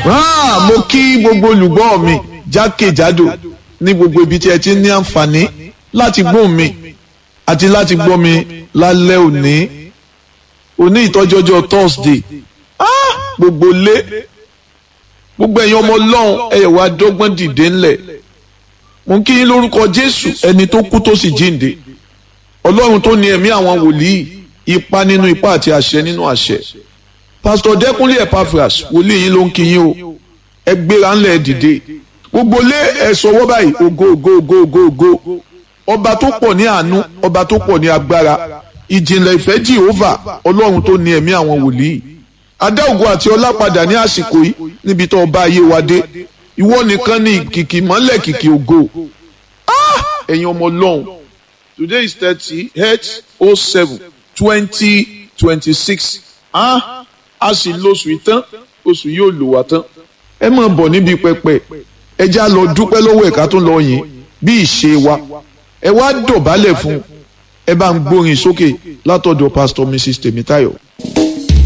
Ah, mo kí gbogbo olùgbọ́ mi jákèjádò ní gbogbo ibi tí ẹ ti ní àǹfààní láti gbóhùn mi àti láti gbọ́ mi lálẹ́ òní òní ìtọ́jọ́jọ́ Thursday ah, gbogbo lé gbogbo ẹ̀yin ọmọ ọlọ́run ẹ̀yẹ̀ wá dọ́gbọ́n dìde ńlẹ̀ mo ń kí yín lórúkọ Jésù ẹni tó kú tó sì jíǹde ọlọ́run tó ní ẹ̀mí àwọn wòlíì ipa nínú ipa àti àṣẹ nínú àṣẹ pásítọ̀ Dẹ́kúnlé Epaphras wòlíì yín ló ń kí yín o ẹ gbéra ńlẹ̀ ẹ dìde gbogbo lé ẹ sọwọ́ báyìí ògo ògo ògo ògo ògo ọba tó pọ̀ ní àánú ọba tó pọ̀ ní agbára ìjìnlẹ̀ ìfẹ́ Jehovah ọlọ́run tó ní ẹ̀mí àwọn wòlíì adá ògo àti ọlá padà ní àsìkò yìí níbi tó ọba ayé wa dé ìwọ nìkan ní kìkì mọ́lẹ̀ kìkì ògo ẹ̀yin ọmọ ọlọ́run today is thirty eight oh seven twenty twenty six a sì lóṣù ìtàn oṣù yóò lò wá tán ẹ máa bọ̀ níbi pẹpẹ ẹ já lọ dúpẹ́ lọ́wọ́ ẹ̀ka tó ń lọ yìn bí ìṣe wa ẹ wá dọ̀bálẹ̀ fún ẹ bá ń gbórin sókè látọ̀dọ̀ pastor mrs Tèmítáyọ̀.